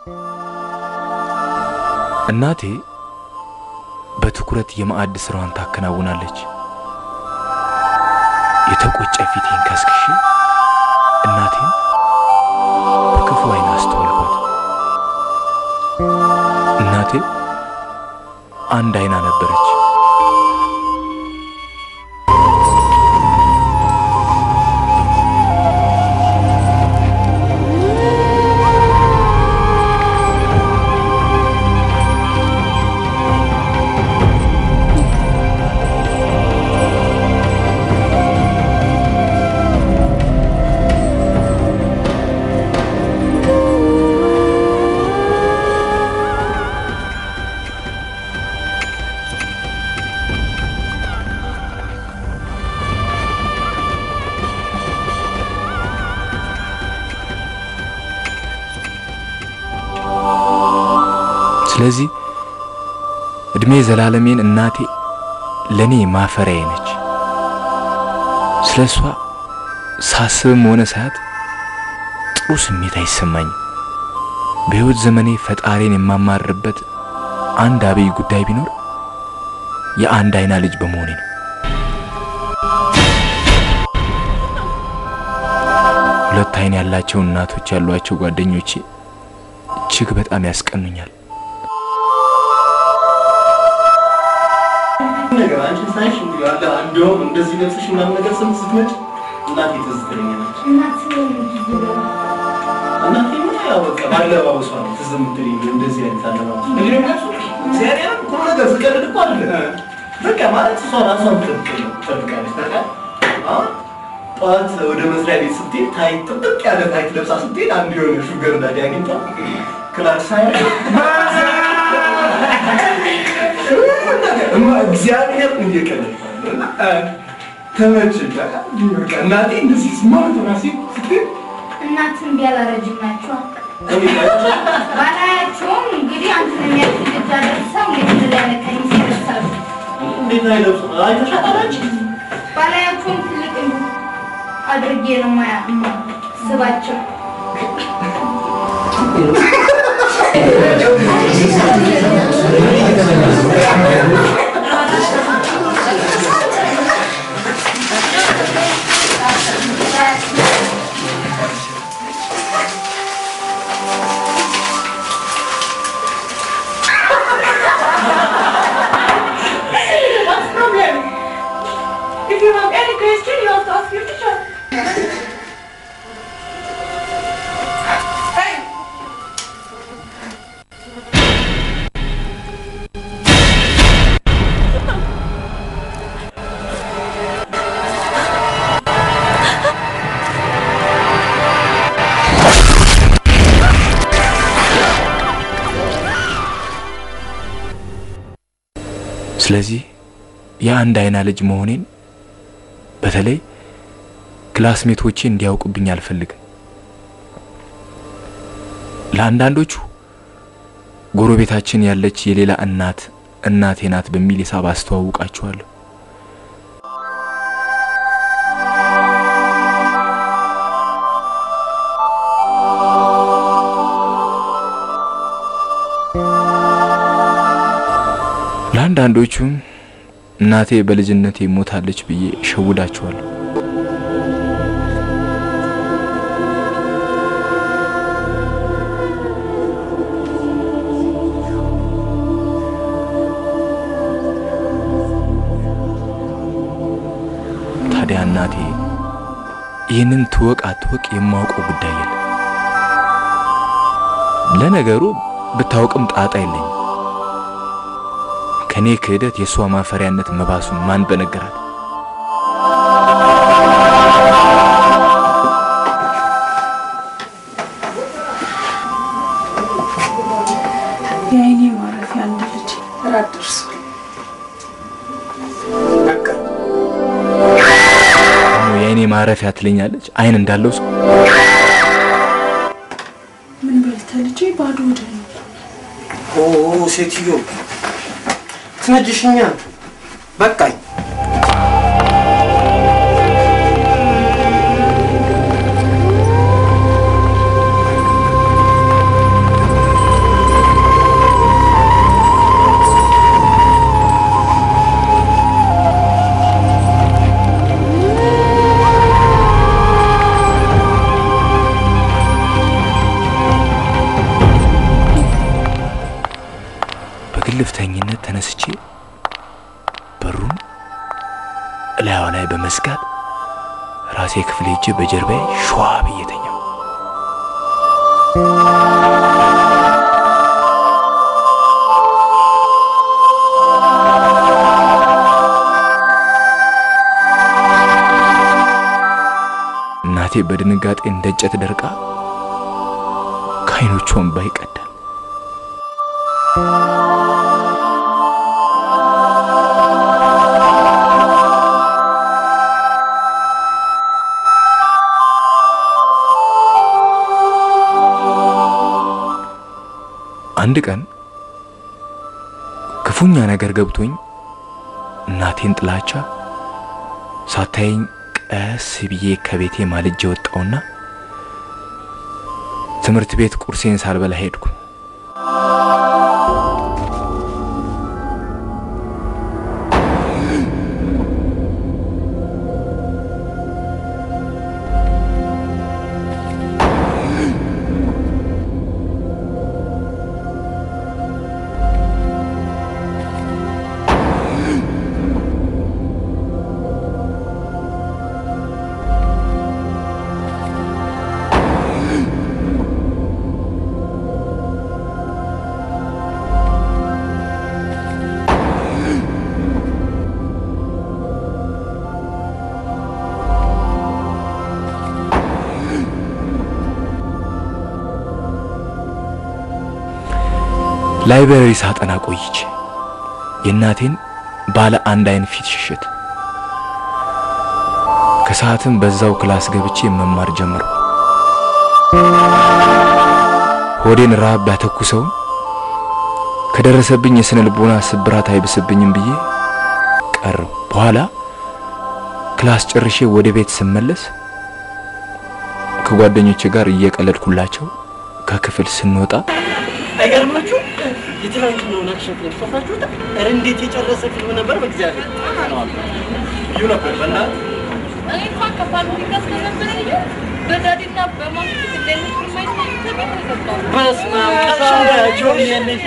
እናቴ በትኩረት የማዕድ ስራዋን ታከናውናለች። የተቆጨ ፊቴን ከስክሼ እናቴን በክፉ ዓይን አስተዋልኳት። እናቴ አንድ አይና ነበረች። ስለዚህ እድሜ ዘላለሜን እናቴ ለኔ ማፈሪያዬ ነች። ስለ እሷ ሳስብም ሆነ ሳያት ጥሩ ስሜት አይሰማኝም። በሕይወት ዘመኔ ፈጣሪን የማማርርበት አንድ አብይ ጉዳይ ቢኖር የአንድ አይና ልጅ በመሆኔ ነው። ሁለት አይን ያላቸው እናቶች ያሏቸው ጓደኞቼ እጅግ በጣም ያስቀኑኛል። ነገር አንቺን ሳይሽ እንዲህ አለ እንደውም እንደዚህ ለብሰሽ ምናምን ነገር ስም ስትመጪ እናቴ ትዝ ትለኛለች። እናቴ ምን ያው በቃ ባለባበሷ ነው ትዝ የምትለኝ እንደዚህ አይነት አለባበስ እንግዲህ ደግሞ እግዚአብሔር ቁም ነገር ስቀልድ እኮ አይደለም በቃ ማለት እሷ ራሷን ትጠብቅ- ትጠብቃለች። ታውቃለህ አሁን ጠዋት ወደ መስሪያ ቤት ስትሄድ ታይት ጥብቅ ያለ ታይት ለብሳ ስትሄድ አንድ የሆነ ሹገር ዳዲ አግኝቷ ክላስ ሳይ እማ እግዚአብሔር እየቀለድኩ ነው እና ተመቸኝ። በቃ በቃ እናቴ እንደዚህ ስማርት ራሴ ስትሄድ እናትን ቢያላረጅም ናቸው እኔ ባላያቸውም እንግዲህ አንተን የሚያክል ልጅ አደርሰው የትል ያለ ቀሚስ ይለብሳሉ። እንዴት አይለብሱ አይተሻታል አንቺ? ባላያቸውም ትልቅ አድርጌ ነው ማያ ስባቸው What's the problem? If you have any question, you have to ask your teacher. Hey! ስለዚህ የአንድ አይና ልጅ መሆኔን በተለይ ክላስሜቶቼ እንዲያውቁብኝ አልፈልግም። ለአንዳንዶቹ ጎረቤታችን ያለች የሌላ እናት እናቴ ናት በሚል ሂሳብ አስተዋውቃቸዋለሁ። ለአንዳንዶቹም እናቴ በልጅነቴ ሞታለች ብዬ እሸውዳቸዋለሁ። ታዲያ እናቴ ይህንን ትወቅ አትወቅ የማውቀው ጉዳይ የለም። ለነገሩ ብታውቅም ጣጣ የለኝም። ከኔ ክህደት የእሷ ማፈሪያነት መባሱን ማን በነገራት? የአይኔ ማረፊያ አንድ ልጅ ራት ደርሷል። ደግሞ የአይኔ ማረፊያ ትለኛለች። አይን እንዳለው ሰው ምን በልተህ ልጄ? ባዶ ወደ ነው ኦ ሴትዮ ትነጅሽኛ በቃኝ። በግልፍተኝነት ተነስቼ በሩን እላያዋ ላይ በመዝጋት ራሴ ክፍል ሄጄ በጀርባዬ ሸዋ ብዬ ተኛሁ። እናቴ በድንጋጤ እንደ እንጨት ደርቃ ከዓይኖቿ እንባ ይቀዳል። አንድ ቀን ክፉኛ ነገር ገብቶኝ እናቴን ጥላቻ ሳታየኝ ቀስ ብዬ ከቤቴ ማልጄ ወጣውና ትምህርት ቤት ቁርሴን ሳልበላ ሄድኩ። ላይብረሪ ሳጠና ቆይቼ የእናቴን ባለ አንድ አይን ፊት ሽሽት ከሰዓትም በዛው ክላስ ገብቼ መማር ጀመርኩ። ሆዴን ረሃብ ቢያተኩሰውም ከደረሰብኝ የስነ ልቦና ስብራት አይብስብኝም ብዬ ቀረው። በኋላ ክላስ ጨርሼ ወደ ቤት ስመለስ ከጓደኞቼ ጋር እየቀለድኩላቸው ከክፍል ስንወጣ አይገርማችሁ? የትናንትናውን አክሽን ፊልም ሰፋችሁት? ኧረ እንዴት የጨረሰ ፊልም ነበር! በእግዚአብሔር እዩ ነበር በእናትህ እኔ እንኳን ከፋሚሊ ጋር ስለነበረ ልዩ በዳዲና በማሚ ፊት እንደዚህ ፊልም ማየት ተገቢ ተገባው። በስመ አብ ቀልሻ እንዳያቸው ያለሽ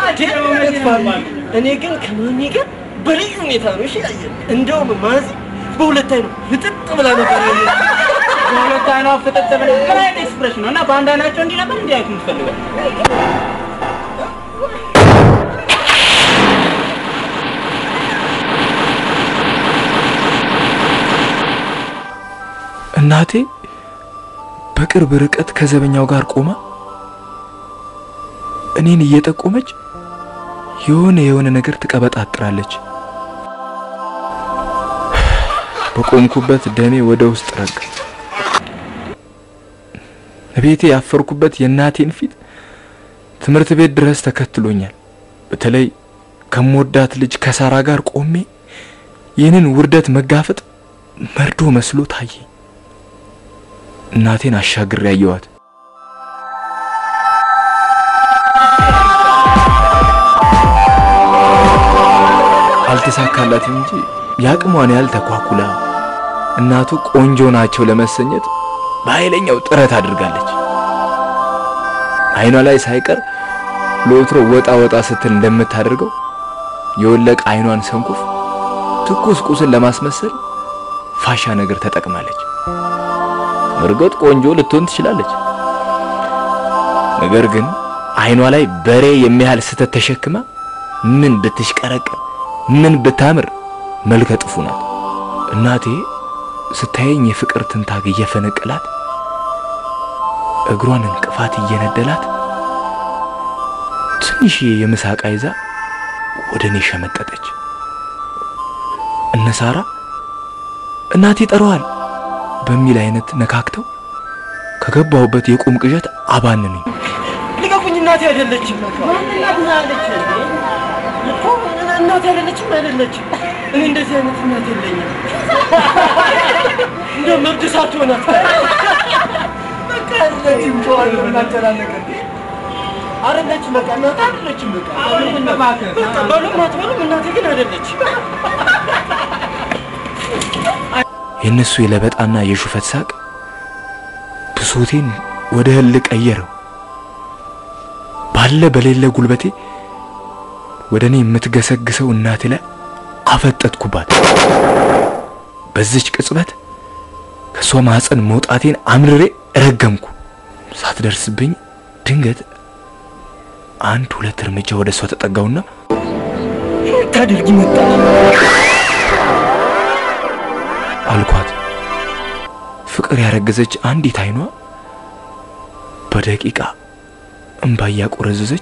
እኔ ግን ከማሚ ጋር በልዩ ሁኔታ ነው እሺ ያየን። እንደውም ማዚ በሁለት አይኑ ፍጥጥ ብላ ነበር ያየን። በሁለት አይኗ ፍጥጥ ብላ ምን አይነት ኤክስፕሬሽን ነው? እና በአንድ አይናቸው እንዲህ ነበር እንዲህ አይነት የምትፈልገው? እናቴ በቅርብ ርቀት ከዘበኛው ጋር ቆማ እኔን እየጠቆመች የሆነ የሆነ ነገር ትቀበጣጥራለች። በቆምኩበት ደሜ ወደ ውስጥ ረጋ። ቤቴ ያፈርኩበት የእናቴን ፊት ትምህርት ቤት ድረስ ተከትሎኛል። በተለይ ከምወዳት ልጅ ከሳራ ጋር ቆሜ ይህንን ውርደት መጋፈጥ መርዶ መስሎ ታየኝ። እናቴን አሻግሬ ያየዋት። አልተሳካላትም እንጂ የአቅሟን ያህል ተኳኩላ እናቱ ቆንጆ ናቸው ለመሰኘት በኃይለኛው ጥረት አድርጋለች። አይኗ ላይ ሳይቀር ለወትሮ ወጣ ወጣ ስትል እንደምታደርገው የወለቀ አይኗን ሰንኩፍ ትኩስ ቁስል ለማስመሰል ፋሻ ነገር ተጠቅማለች። እርግጥ ቆንጆ ልትሆን ትችላለች። ነገር ግን አይኗ ላይ በሬ የሚያህል ስተት ተሸክማ ምን ብትሽቀረቀር ምን ብታምር መልከ ጥፉ ናት። እናቴ ስታየኝ የፍቅር ትንታግ እየፈነቀላት እግሯን እንቅፋት እየነደላት ትንሽ የምሳቃ ይዛ ወደ እኔ ሸመጠጠች። እነ ሳራ እናቴ ጠረዋል በሚል አይነት ነካክተው ከገባሁበት የቁም ቅዠት አባንኑኝ። ልቀቁኝ! እናቴ አይደለችም። እኮ እናቴ አይደለችም አይደለችም። እኔ እንደዚህ አይነት እናት የለኝም። እንደ መብት ሳትሆናት በቃ አይደለችም። ጨዋለሁ እናጨናነቀን አይደለችም። በቃ እናቴ አይደለችም። በቃ በቃ በሉም አትበሉም፣ እናቴ ግን አይደለችም። የእነሱ የለበጣና የሹፈት ሳቅ ብሶቴን ወደ ህል ቀየረው። ባለ በሌለ ጉልበቴ ወደ እኔ የምትገሰግሰው እናቴ ላይ አፈጠጥኩባት። በዚች ቅጽበት ከእሷ ማህፀን መውጣቴን አምርሬ ረገምኩ። ሳትደርስብኝ ድንገት አንድ ሁለት እርምጃ ወደ እሷ ተጠጋውና ታደርጊ መጣ አልኳት። ፍቅር ያረገዘች አንዲት አይኗ በደቂቃ እንባ እያቆረዘዘች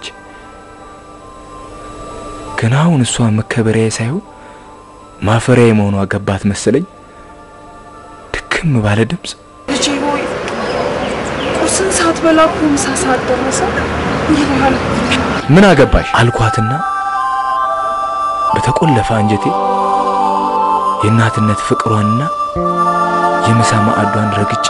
ገና አሁን እሷ መከበሪያዬ ሳይሆን ማፈሪያዬ መሆኗ ገባት መሰለኝ። ድክም ባለ ድምፅ ልጄ ሆይ ቁርስን ሳትበላ እኮ ምሳ ሰዓት ደረሰ ይልሃል። ምን አገባሽ አልኳትና በተቆለፈ አንጀቴ የእናትነት ፍቅሯንና የምሳ ማዕዷን ረግጬ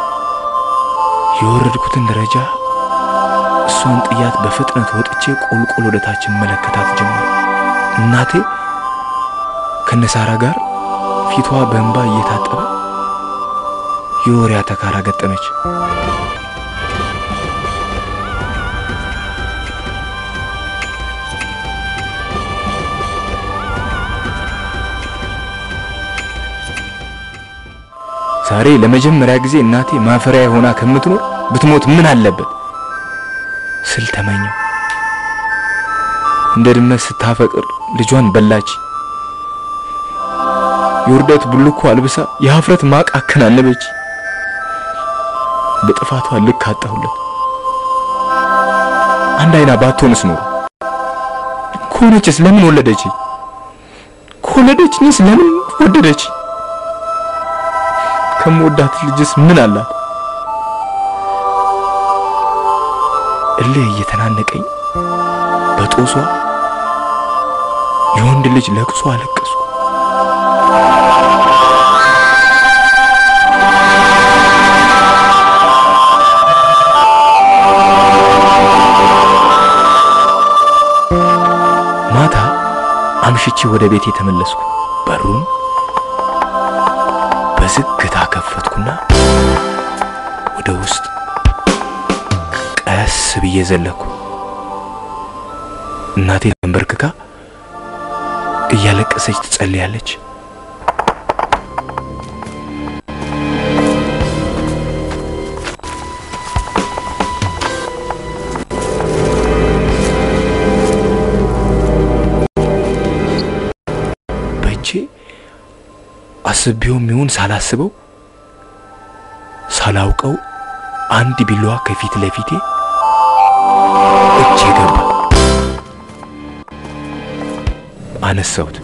የወረድኩትን ደረጃ እሷን ጥያት በፍጥነት ወጥቼ ቁልቁል ወደ ታች መለከታት ጀመር። እናቴ ከነሳራ ጋር ፊቷ በእንባ እየታጠበ የወሬ አተካራ ገጠመች። ዛሬ ለመጀመሪያ ጊዜ እናቴ ማፈሪያ ሆና ከምትኖር ብትሞት ምን አለበት ስል ተመኘው። እንደ ድመት ስታፈቅር ልጇን በላች። የውርደት ቡልኮ አልብሳ የሀፍረት ማቅ አከናነበች። በጥፋቷ ልክ አጣሁለት። አንድ አይና ባትሆንስ ኖሮ ከሆነችስ ለምን ወለደች? ከወለደችኝስ ለምን ወደደች? ከምወዳት ልጅስ ምን አላት? እልህ እየተናነቀኝ በጦሷ የወንድ ልጅ ለቅሶ አለቀሱ። ማታ አምሽቼ ወደ ቤት የተመለስኩ በሩን በዝግታ ከፈትኩና ወደ ውስጥ ቀስ ብዬ ዘለኩ። እናቴ ተንበርክካ እያለቀሰች ትጸልያለች። በእጄ አስቤውም ይሁን ሳላስበው ሳላውቀው አንድ ቢላዋ ከፊት ለፊቴ እጄ ገባ። አነሳሁት።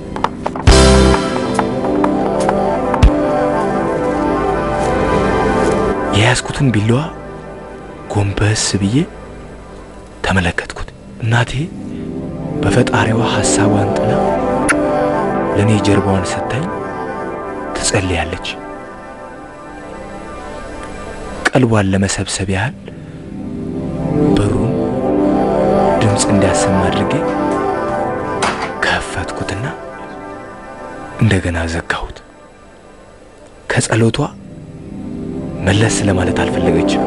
የያዝኩትን ቢላዋ ጎንበስ ብዬ ተመለከትኩት። እናቴ በፈጣሪዋ ሐሳቧን ጥላ ለእኔ ጀርባዋን ሰታኝ ትጸልያለች። ቀልቧን ለመሰብሰብ ያህል በሩን ድምፅ እንዲያሰማ አድርጌ ከፈትኩትና እንደገና ዘጋሁት። ከጸሎቷ መለስ ለማለት አልፈለገችም።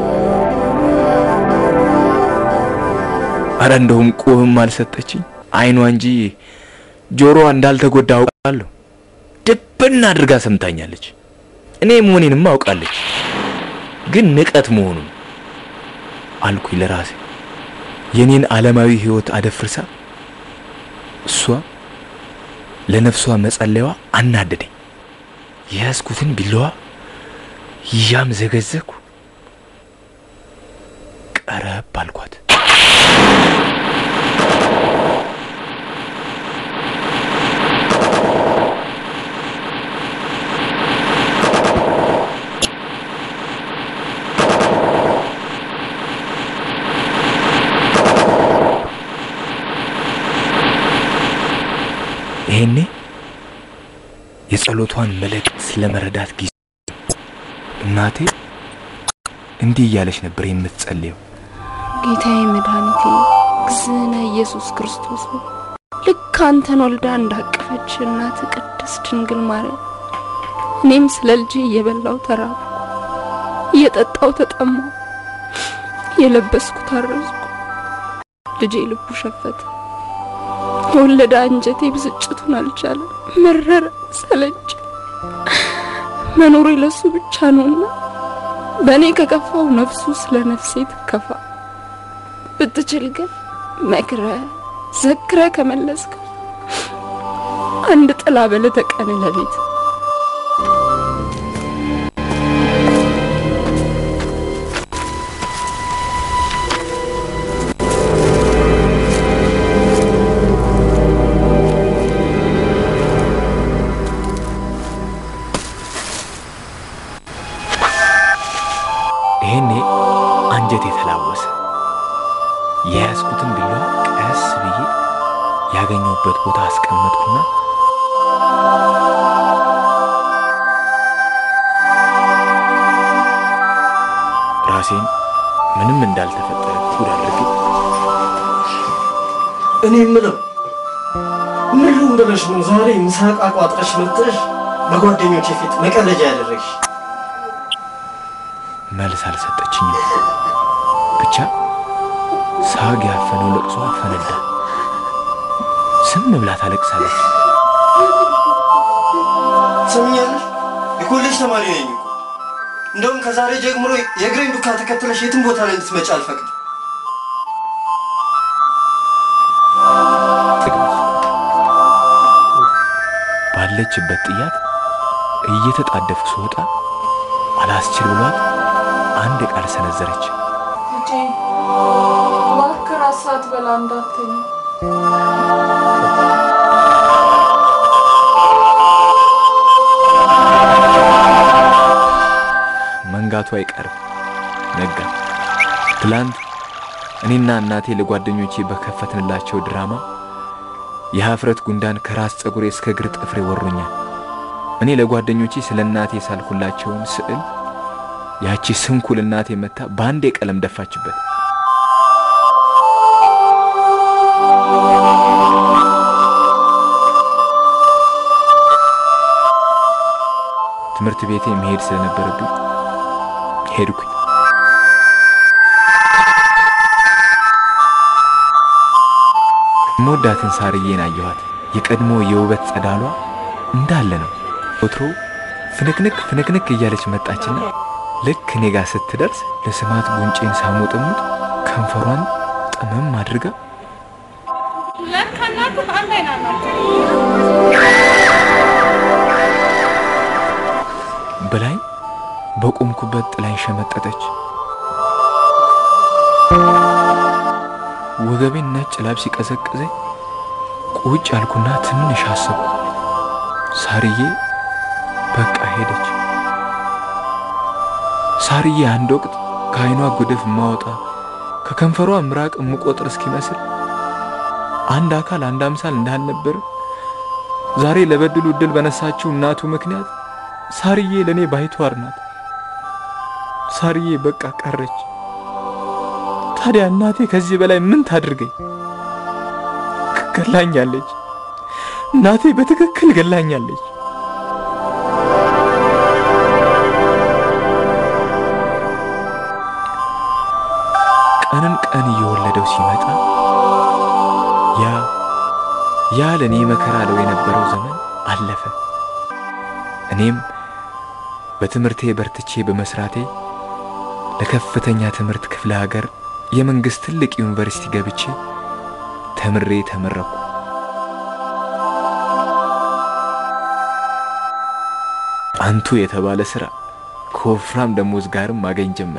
አረ እንደውም ቁብም አልሰጠችኝ። አይኗ እንጂ ጆሮዋ እንዳልተጎዳ አውቃለሁ። ድብና አድርጋ ሰምታኛለች። እኔ መሆኔንም አውቃለች። ግን ንቀት መሆኑን አልኩኝ ለራሴ። የኔን ዓለማዊ ሕይወት አደፍርሳ እሷ ለነፍሷ መጸለያዋ አናደደኝ። የያዝኩትን ቢላዋ ይዣም ዘገዘኩ። ቀረብ አልኳት። ይሄኔ የጸሎቷን መልእክት ስለመረዳት ጊዜ እናቴ እንዲህ እያለች ነበር የምትጸልየው። ጌታዬ መድኃኒቴ እግዝእነ ኢየሱስ ክርስቶስ ሆይ ልክ አንተን ወልዳ እንዳቀፈች እናት ቅድስት ድንግል ማርያም እኔም ስለ ልጄ እየበላው ተራብኩ፣ እየጠጣው ተጠማው፣ እየለበስኩ ታረዝኩ። ልጄ ልቡ ሸፈተ፣ ከወለደ አንጀቴ ብስጭቱን አልቻለም። መረረ፣ ሰለች። መኖሬ ለሱ ብቻ ነውና በእኔ ከከፋው ነፍሱ ስለ ነፍሴ ትከፋ። ብትችል ግን መክረ ዘክረ ከመለስከው አንድ ጥላ በለተ ቀን ለቤት ይሄኔ አንጀት የተላወሰ የያዝኩትን ቢላዋ ቀስ ብዬ ያገኘሁበት ቦታ አስቀመጥኩና ራሴን ምንም እንዳልተፈጠረ ጉድ አድርጌ እኔ የምለው ምን ልሁን ብለሽ ነው ዛሬ ምሳቅ አቋጥረሽ መጥተሽ በጓደኞቼ ፊት መቀለጃ ያደረግሽ? መልስ አልሰጠችኝም። ብቻ ሳግ ያፈነው ለቅሶ ፈነዳ። ዝም ብላ ታለቅሳለች። ትሰምኛለሽ? የኮሌጅ ተማሪ ነኝ እኮ። እንደውም ከዛሬ ጀምሮ የእግሬን ዱካ ተከትለሽ የትም ቦታ ላይ እንድትመጪ አልፈቅድም። ባለችበት ጥያት እየተጣደፍኩ ስወጣ አላስችል ብሏት አንድ ቃል ሰነዘረች። ልጄ እባክህ ራስ ሳትበላ እንዳትተኛ። መንጋቱ አይቀርም። ነጋ። ትላንት እኔና እናቴ ለጓደኞቼ በከፈትንላቸው ድራማ የሀፍረት ጉንዳን ከራስ ፀጉሬ እስከ እግር ጥፍሬ ወሮኛል። እኔ ለጓደኞቼ ስለ እናቴ ሳልኩላቸውን ስዕል ያቺ ስንኩል እናቴ መታ በአንዴ ቀለም ደፋችበት። ትምህርት ቤቴ መሄድ ስለነበረብኝ ሄድኩኝ። የምወዳትን ሳርዬን አየኋት። የቀድሞ የውበት ጸዳሏ እንዳለ ነው። ወትሮ ፍንክንክ ፍንክንክ እያለች መጣችና ልክ እኔ ጋር ስትደርስ ለስማት ጉንጬን ሳሞጥሙጥ ከንፈሯን ጠመም አድርጋ ለካ እናትህ አንድ አይና ናቸው። በላይ በቆምኩበት ጥላኝ ሸመጠጠች። ወገቤን ነጭ ላብ ሲቀዘቅዘኝ ቁጭ አልኩና ትንሽ አሰብኩ። ሳርዬ በቃ ሄደች። ሳርዬ አንድ ወቅት ከዓይኗ ጉድፍ ማወጣ ከከንፈሯ ምራቅ የምቆጥር እስኪመስል አንድ አካል አንድ አምሳል እንዳልነበር ዛሬ ለበድሉ እድል በነሳችው እናቱ ምክንያት ሳርዬ ለእኔ ባይተዋር ናት። ሳርዬ በቃ ቀረች። ታዲያ እናቴ ከዚህ በላይ ምን ታድርገኝ? ገላኛለች። እናቴ በትክክል ገላኛለች። ቀንን ቀን እየወለደው ሲመጣ ያ ያ ለእኔ መከራ ለው የነበረው ዘመን አለፈ። እኔም በትምህርቴ በርትቼ በመስራቴ ለከፍተኛ ትምህርት ክፍለ ሀገር የመንግስት ትልቅ ዩኒቨርሲቲ ገብቼ ተምሬ ተመረኩ። አንቱ የተባለ ስራ ከወፍራም ደሞዝ ጋርም ማገኝ ጀመር።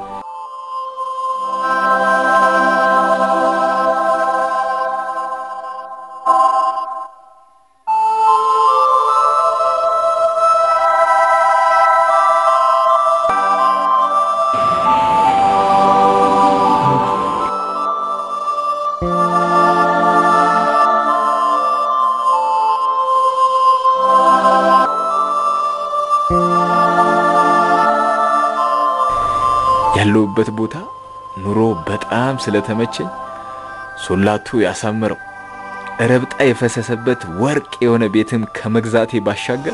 ያለሁበት ቦታ ኑሮ በጣም ስለተመቸኝ ሶላቱ ያሳምረው ረብጣ የፈሰሰበት ወርቅ የሆነ ቤትም ከመግዛቴ ባሻገር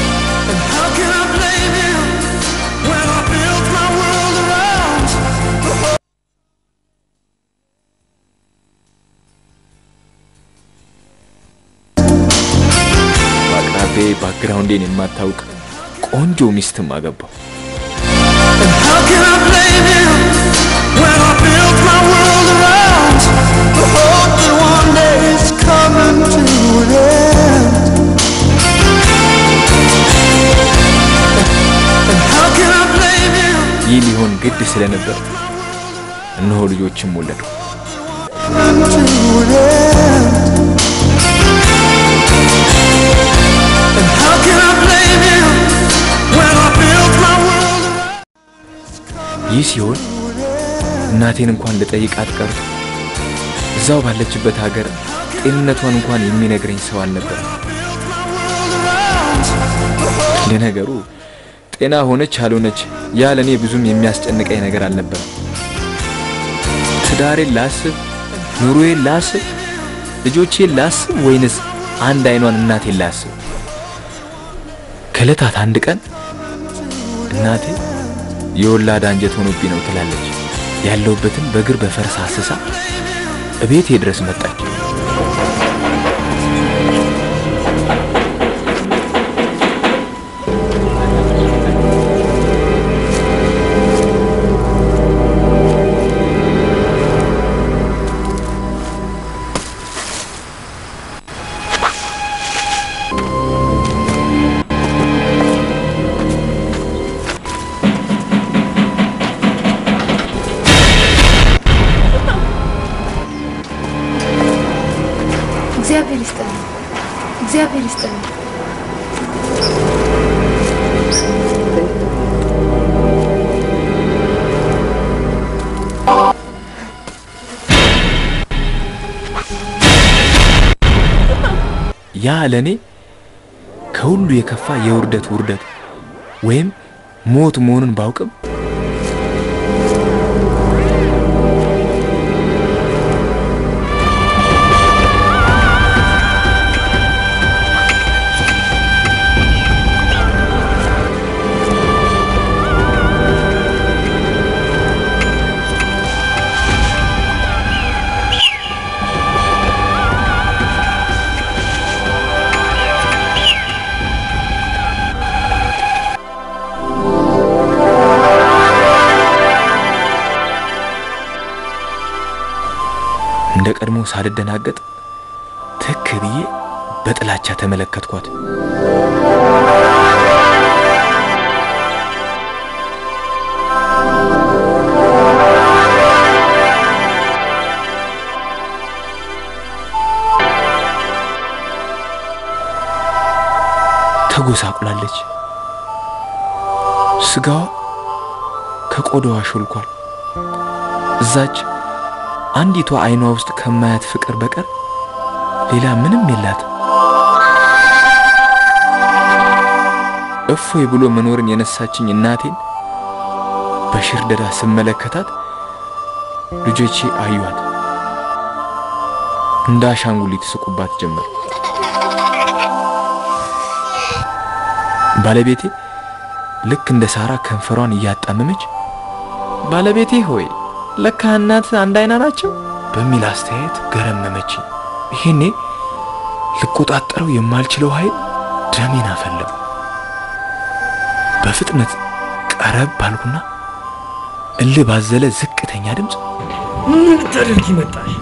How can I blame him when I built my world around the ባክግራውንዴን የማታውቅ ቆንጆ ሚስትም አገባው። How can I blame him when I built my world around the hope that one day it's coming to an end? And how can I blame him? ይህ ሊሆን ግድ ስለነበር እነሆ ልጆችም ወለዱ። Coming to an end. And how can I blame him when I built my world around? ይህ ሲሆን እናቴን እንኳን ልጠይቃት ቀርቶ እዛው ባለችበት ሀገር ጤንነቷን እንኳን የሚነግረኝ ሰው አልነበረም። ለነገሩ ጤና ሆነች አልሆነች ያ ለእኔ ብዙም የሚያስጨንቀኝ ነገር አልነበረም። ትዳሬን ላስብ፣ ኑሮዬን ላስብ፣ ልጆቼን ላስብ ወይንስ አንድ አይኗን እናቴን ላስብ? ከዕለታት አንድ ቀን እናቴ የወላድ አንጀት ሆኖብኝ ነው ትላለች። ያለውበትን በእግር በፈረስ አስሳ እቤቴ ድረስ መጣች። እግዚአብሔር ይስጥልኝ፣ እግዚአብሔር ይስጥልኝ። ያ ለእኔ ከሁሉ የከፋ የውርደት ውርደት ወይም ሞት መሆኑን ባውቅም እንደ ቀድሞ ሳልደናገጥ ትክ ብዬ በጥላቻ ተመለከትኳት። ተጎሳቁላለች። ስጋዋ ከቆዳዋ ሾልኳል። እዛች አንዲቷ አይኗ ውስጥ ከማያት ፍቅር በቀር ሌላ ምንም የላት። እፎይ ብሎ መኖርን የነሳችኝ እናቴን በሽርደዳ ስመለከታት ልጆቼ አዩዋት። እንደ አሻንጉሊት ስቁባት ጀመር። ባለቤቴ ልክ እንደ ሳራ ከንፈሯን እያጣመመች ባለቤቴ ሆይ ለካ እናት አንድ አይና ናቸው በሚል አስተያየት ገረመመች። ይሄኔ ልቆጣጠረው የማልችለው ኃይል ደሜን አፈለው። በፍጥነት ቀረብ ባልኩና እልህ ባዘለ ዝቅተኛ ድምፅ ምን ልታደርጊ መጣሽ?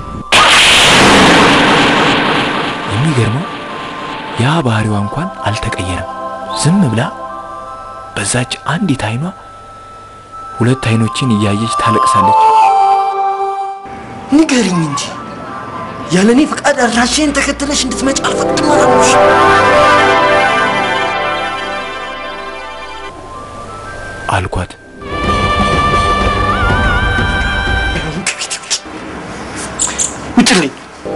የሚገርመው ያ ባህሪዋ እንኳን አልተቀየረም። ዝም ብላ በዛች አንዲት አይኗ ሁለት አይኖችን እያየች ታለቅሳለች። ንገሪኝ እንጂ ያለ እኔ ፈቃድ አድራሻዬን ተከትለሽ እንድትመጪ አልፈቅድም አላልኩሽ? አልኳት። አሁን ከቤቴ ውጭ ውጭልኝ።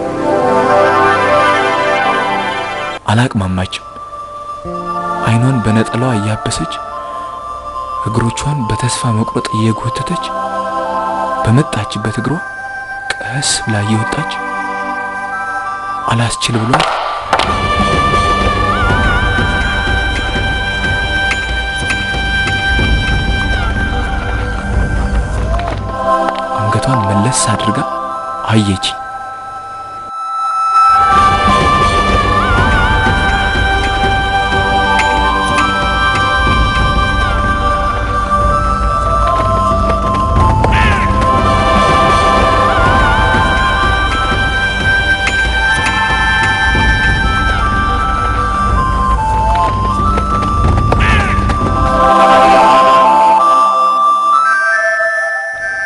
አላቅማማችም። አይኗን በነጠላዋ እያበሰች እግሮቿን በተስፋ መቁረጥ እየጎተተች በመጣችበት እግሯ ቀስ ብላ እየወጣች አላስችል ብሏት አንገቷን መለስ አድርጋ አየች።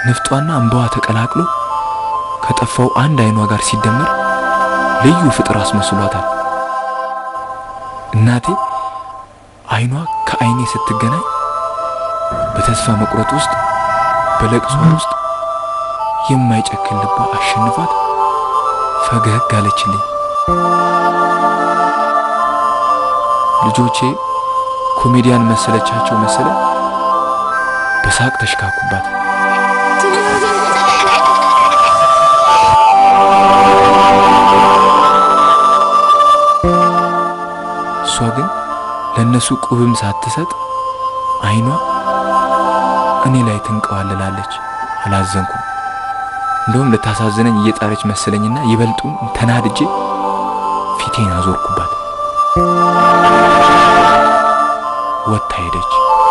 ንፍጧና እንባዋ ተቀላቅሎ ከጠፋው አንድ አይኗ ጋር ሲደመር ልዩ ፍጥር አስመስሏታል። እናቴ አይኗ ከአይኔ ስትገናኝ በተስፋ መቁረጥ ውስጥ በለቅሷ ውስጥ የማይጨክን ልቧ አሸንፏት ፈገግ አለችልኝ። ልጆቼ ኮሜዲያን መሰለቻቸው መሰለ በሳቅ ተሽካኩባት። እሷ ግን ለእነሱ ቁብም ሳትሰጥ አይኗ እኔ ላይ ትንቀዋልላለች። አላዘንኩም። እንደውም ልታሳዝነኝ እየጣረች መሰለኝና ይበልጡን ተናድጄ ፊቴን አዞርኩባት። ወጥታ ሄደች።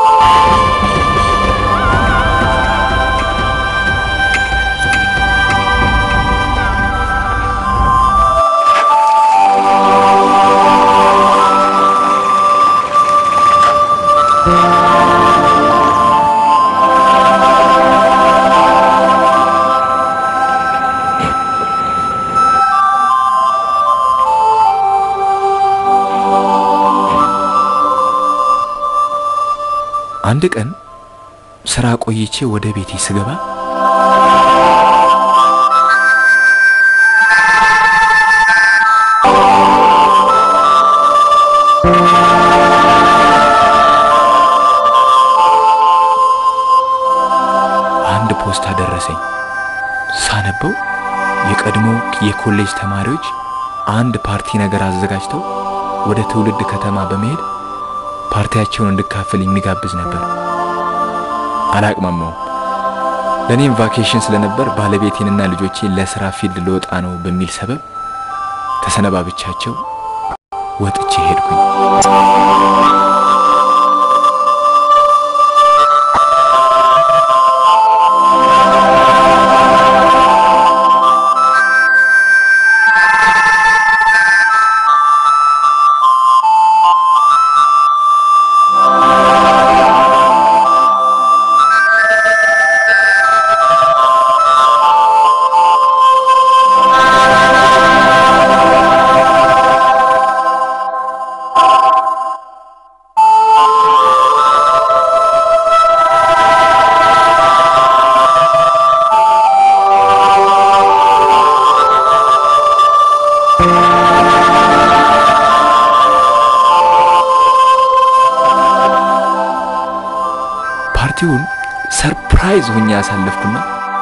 አንድ ቀን ስራ ቆይቼ ወደ ቤቴ ስገባ አንድ ፖስታ ደረሰኝ። ሳነበው የቀድሞ የኮሌጅ ተማሪዎች አንድ ፓርቲ ነገር አዘጋጅተው ወደ ትውልድ ከተማ በመሄድ ፓርቲያቸውን እንድካፈል የሚጋብዝ ነበር። አላቅማማውም። ለእኔም ቫኬሽን ስለነበር ባለቤቴንና ልጆቼን ለስራ ፊልድ ልወጣ ነው በሚል ሰበብ ተሰነባብቻቸው ወጥቼ ሄድኩኝ። ፓርቲውን ሰርፕራይዝ ሆኜ ያሳለፍኩና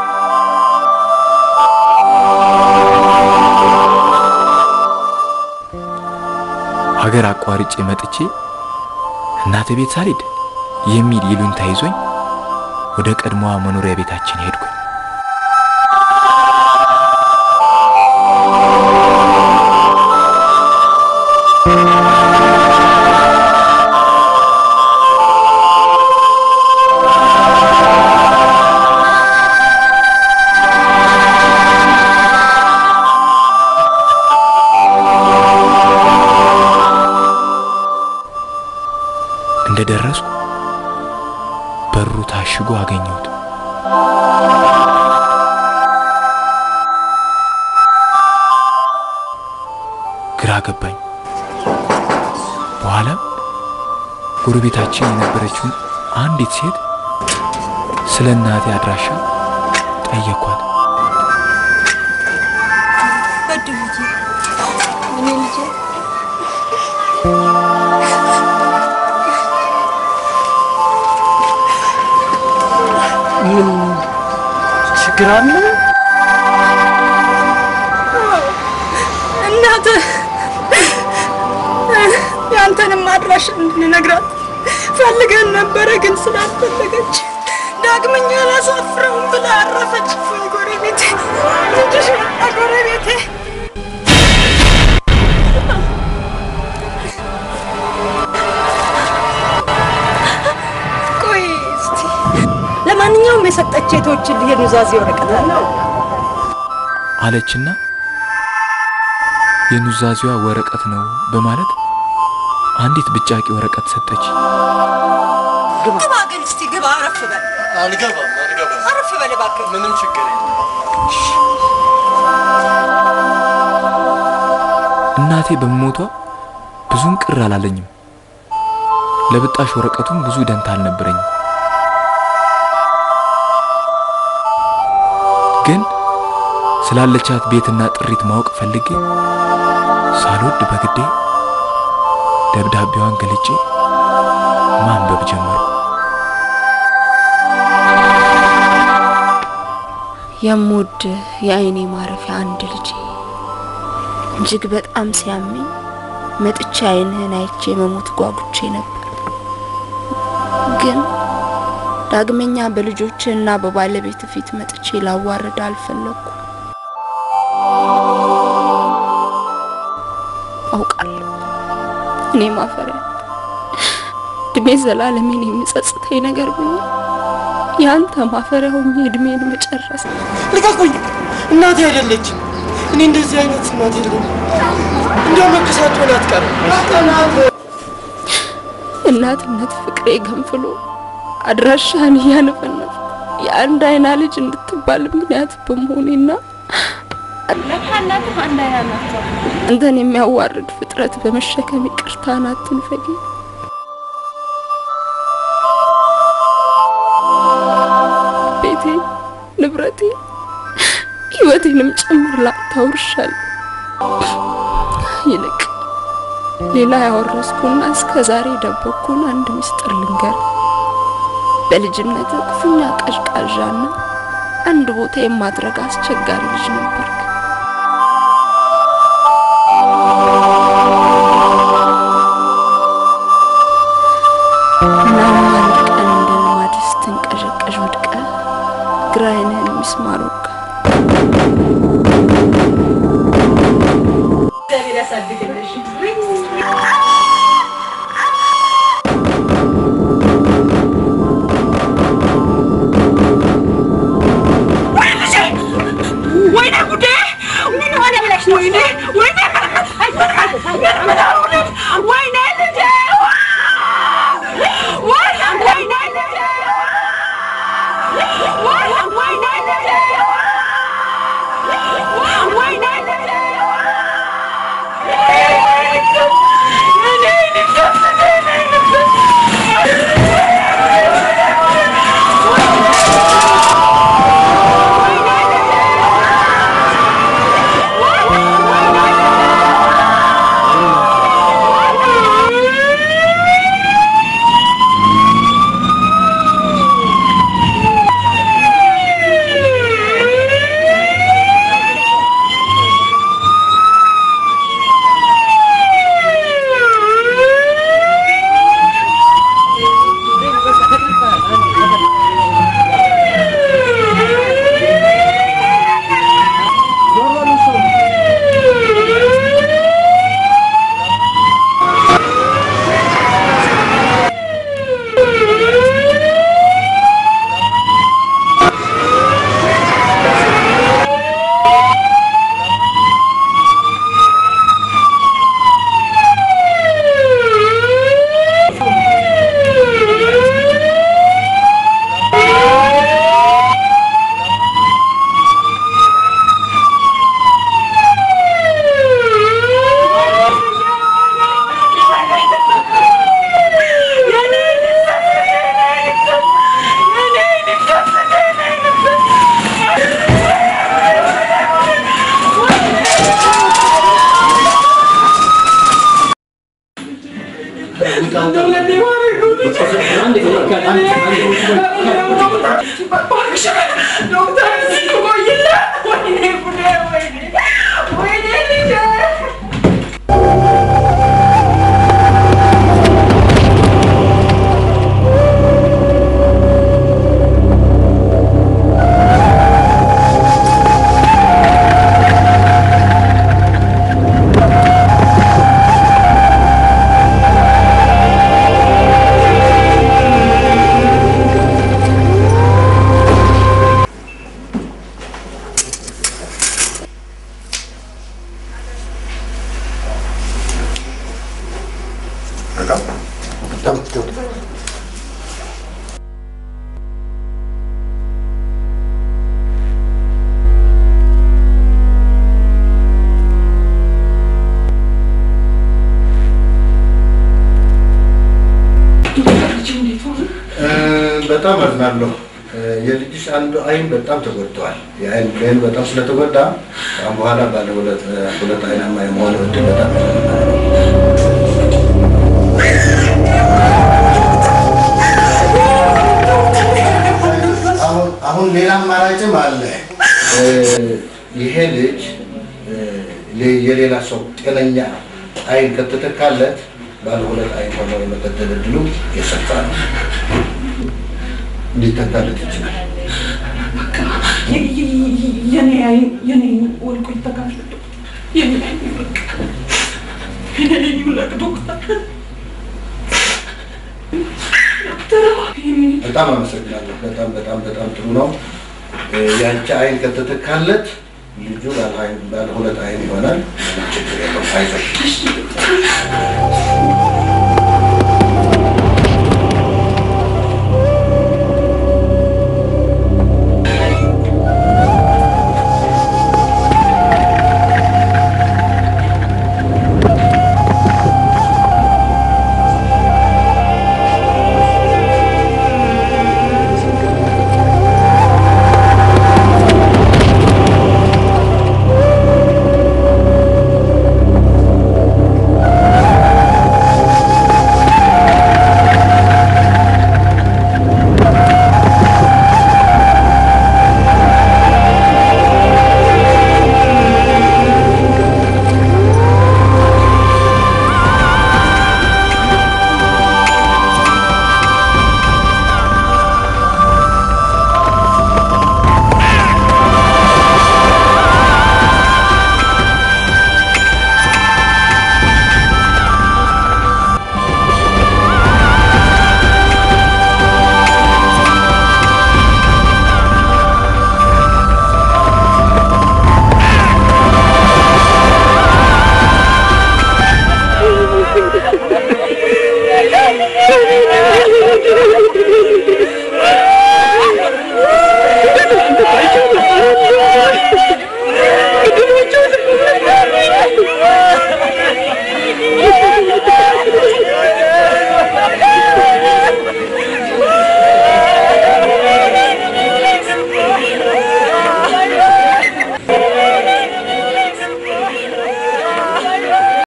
ሀገር አቋርጬ መጥቼ እናቴ ቤት ሳልሄድ የሚል ይሉኝታ ይዞኝ ወደ ቀድሞዋ መኖሪያ ቤታችን ሄድኩኝ። እንደደረስኩ በሩ ታሽጎ አገኘሁት። ግራ ገባኝ። በኋላም ጎረቤታችን የነበረችውን አንዲት ሴት ስለ እናቴ አድራሻ ጠየኳት። በድልዬ እኔ ልጄ ምን ችግር አለ? እናትህ ያንተንም አድራሻ እንድንነግራት ፈልገን ነበረ፣ ግን ስላልፈለገች ዳግመኛ አላሳፍረውም ብላ አረፈች። እፎይ ጎረቤቴ፣ ልጅሽ መጣ ጎረቤቴ። ቆይ እስቲ ለማንኛውም የሰጠች የቶችን የኑዛዜ ወረቀት አለ አለችና የኑዛዜዋ ወረቀት ነው በማለት አንዲት ብጫቂ ወረቀት ሰጠች። ግባ ግን እስቲ ግባ፣ አረፍ በል አልገባም አልገባም። አረፍ በል በል እባክህ። ምንም ችግር የለም። እናቴ በመሞቷ ብዙም ቅር አላለኝም። ለብጣሽ ወረቀቱም ብዙ ደንታ አልነበረኝም። ግን ስላለቻት ቤትና ጥሪት ማወቅ ፈልጌ ሳልወድ በግዴ ደብዳቤዋን ገልጬ ማንበብ ጀመሩ። የምወድ የአይኔ ማረፊያ አንድ ልጄ እጅግ በጣም ሲያመኝ መጥቼ አይንህን አይቼ መሞት ጓጉቼ ነበር። ግን ዳግመኛ በልጆችህ እና በባለቤት ፊት መጥቼ ላዋርድ አልፈለግኩ። አውቃለሁ እኔ ማፈሪያ እድሜ ዘላለሜን የሚጸጽተኝ ነገር ብኝ ያንተ ማፈሪያ ሆኜ እድሜን መጨረስ ልቀቁኝ! እናቴ አይደለችም። እኔ እንደዚህ አይነት እናት የለኝም። እንደው መከሳቸውን አትቀርም። እናትነት ፍቅሬ ገንፍሎ አድራሻህን እያነፈነፍ የአንድ አይና ልጅ እንድትባል ምክንያት በመሆኔና ለካ እናትህ አንድ አይና ናቸው። አንተን የሚያዋርድ ፍጥረት በመሸከም ይቅርታን አትንፈጊ። ቤቴ፣ ንብረቴ፣ ህይወቴንም ጭምር ላንተ አውርሻለሁ። ይልቅ ሌላ ያወረስኩና እስከ ዛሬ ደበኩን አንድ ምስጢር ልንገር። በልጅነት ክፉኛ ቀዥቃዣና አንድ ቦታ የማድረግ አስቸጋሪ ልጅ ነበርክ። እናም አንድ ቀን እንደ ልማድ ስትንቀዠቀዥ ወድቀ ግራ ዓይንህን ሚስማር ወጋ። እግዚአብሔር ያሳድግልሽ። ወይኔ ጉዴ! ምን ሆነ ብለሽ ነው? ወይኔ ወይኔ ወይኔ ልጄ! ወይ ወይኔ ልጄ! ወይ ወይኔ ልጄ! ወይኔ ልጄ! በጣም አዝናለሁ። የልጅሽ አንዱ አይን በጣም ተጎድተዋል። የአይን ብሌን በጣም ስለተጎዳ ከአሁን በኋላ ባለ ሁለት ሁለት አይናማ የመሆን እድል በጣም አሁን አሁን ሌላ አማራጭም አለ። ይሄ ልጅ የሌላ ሰው ጤነኛ አይን ከተተካለት ባለ ሁለት አይን ሆኖ የመቀጠል እድሉ የሰፋ ነው። ሊተካለት ይችላል። የኔ አይን የኔ ወልቆ ይተካል። የኔ አይን በቃ የኔ አይን ይውለቅ ዶክተር። በጣም አመሰግናለሁ። በጣም በጣም በጣም ጥሩ ነው። የአንቺ አይን ከተተካለት ልጁ ባለ አይን ባለ ሁለት አይን ይሆናል። ምንም ችግር የለውም። አይዞሽ።